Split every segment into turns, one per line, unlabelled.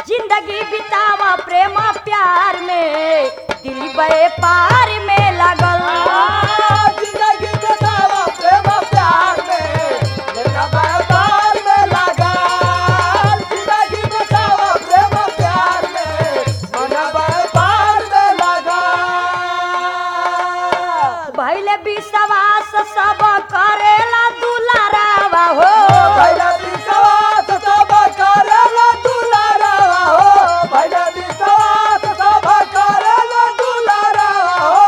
जिंदगी बितावा प्रेम प्यार में दिल बे पार में लगल
जिंदगी बितावा प्रेम प्यार में देखा व्यापार में लगा जिंदगी बितावा प्रेम प्यार में मना व्यापार में लगा
भैले विश्वास सब करेला दुलारावा हो
भैया विश्वास सब करेला दुलारा हो भैया विश्वास सब करेला दुलारा हो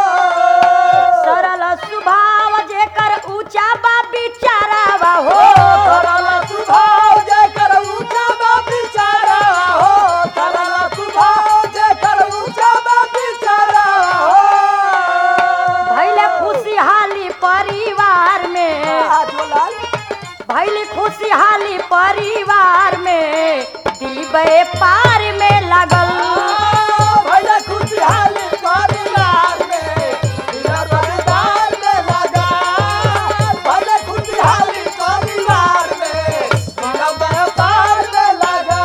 सरल स्वभाव जेकर ऊंचा बा बिचारावा हो
सरल स्वभाव जेकर ऊंचा बा बिचारा हो सरल स्वभाव जेकर ऊंचा बा बिचारा हो
भैले खुशहाली परिवार में
झोलाल
भैली खुशहाली परिवार में दिल बे पार में लगल
भैया खुशहाली परिवार में दिया परिवार में लगा भैया खुशहाली परिवार में दिया व्यापार में लगा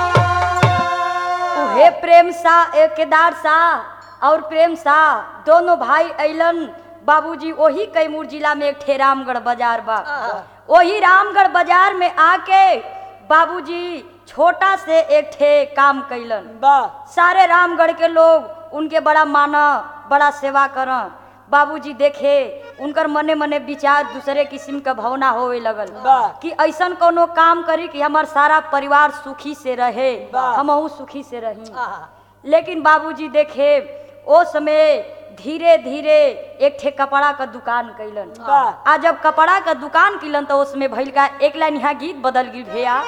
उहे प्रेम सा ए केदार सा और प्रेम सा दोनों भाई अइलन बाबूजी वही कैमूर जिला में एक ठे रामगढ़ बाजार बा वही रामगढ़ बाजार में आके बाबूजी छोटा से एक ठे काम कैलन
वाह
सारे रामगढ़ के लोग उनके बड़ा माना बड़ा सेवा कर बाबूजी देखे उनकर मने मने विचार दूसरे किस्म के भावना होवे लगल
वाह।
कि ऐसन कोनो काम करी कि हमार सारा परिवार सुखी से रहे
वाह।
हमहू सुखी से रही लेकिन बाबूजी देखे ओ समय धीरे धीरे एक ठे कपड़ा का दुकान कैलन
वाह।
आ जब कपड़ा का दुकान कैलन तो उसमें भइल का एक लाइन यहाँ गीत बदल गई भैया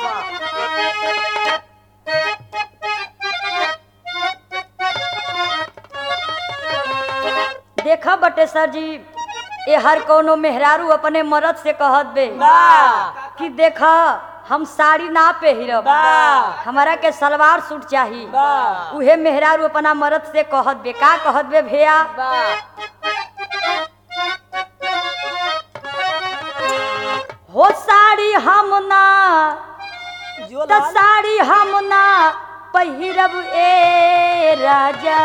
देखा बटे सर जी ये हर कोनो मेहरारू अपने मर्द से कहत बे
वाह।
कि देखा हम साड़ी ना पहिरब
वाह।
हमारा के सलवार सूट चाही
वाह।
उहे मेहरारू अपना मर्द से कहत बे का कहत बे भैया हो साड़ी हम ना त साड़ी हम ना पहिरब ए राजा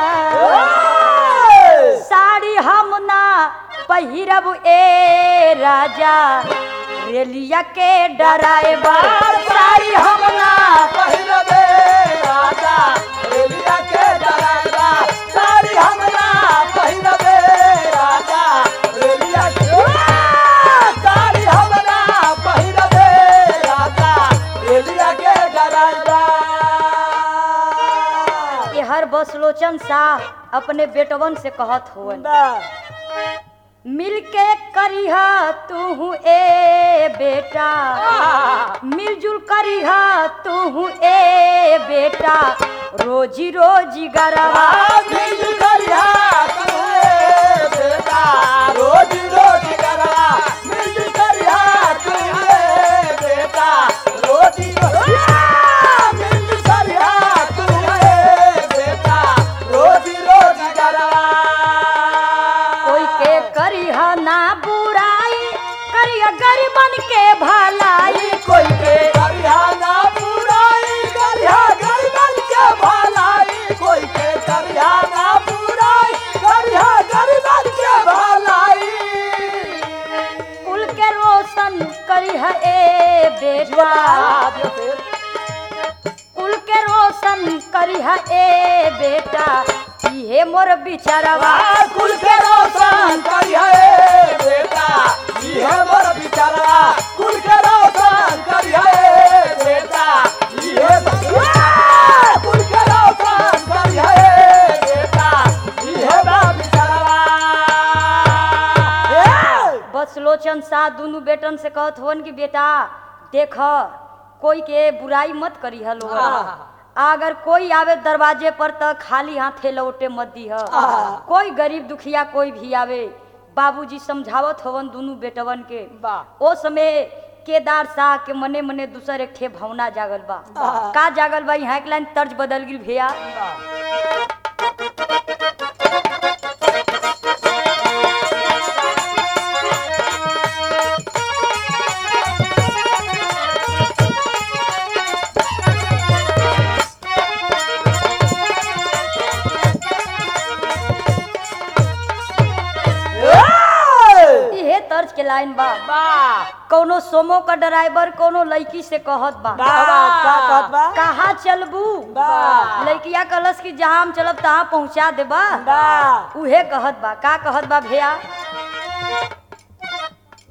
साड़ी हम ना पहिरब ए राजा रेलिया के डराइवर साड़ी हम ना
पहिरबे राजा रेलिया के डराइवा साड़ी हमला पहिरबे राजा रेलिया के साड़ी हमला पहिरबे राजा रेलिया के डराइवा
ये हर बसलोचन शाह अपने बेटवन से कहत हुवन मिलके करिह तू ए बेटा मिलजुल करिह तू ए बेटा रोजी रोजी गरवा
मिल करिया तुए बेटा रोज रोज करा मिल करिया तुए बेटा रोज मिल करिया तुए बेटा रोज रोज करा
कोई के करिह ना बुराई करिह गरीबन के भलाई
कोई के करिया ना बुराई करिया गरीबन के भलाई कोई के करिया ना बुराई करिया गरीबन के भलाई
कुल के रोशन करिह ए बेटा कुल के रोशन करिह ए बेटा इहे मोर बिचारवा
कुल के रोशन करिए बेटा ये मोर बिचारा कुल के रोशन करिए बेटा ये कुल के रोशन करिए बेटा ये बिचारा
बसलोचन शाह दुनू बेटन से कहत होन कि बेटा देख कोई के बुराई मत करी लोग अगर कोई आवे दरवाजे पर तो खाली हाथे लौटे मत दी कोई गरीब दुखिया कोई भी आवे बाबूजी समझावत हवन दुनू बेटवन के
वाह।
ओ समय केदार शाह के मने मने दूसर एक ठे भावना जागल बा का जागल बा यहाँ एक लाइन तर्ज बदल गिल भैया तर्ज के लाइन बा
बा
कोनो सोमो का ड्राइवर कोनो लड़की से कहत बा
बा का कहत बा
कहाँ चलबू
बा
लड़किया कहलस कि जहाँ हम चलब तहाँ पहुँचा देबा
बा
उहे कहत बा का कहत बा भैया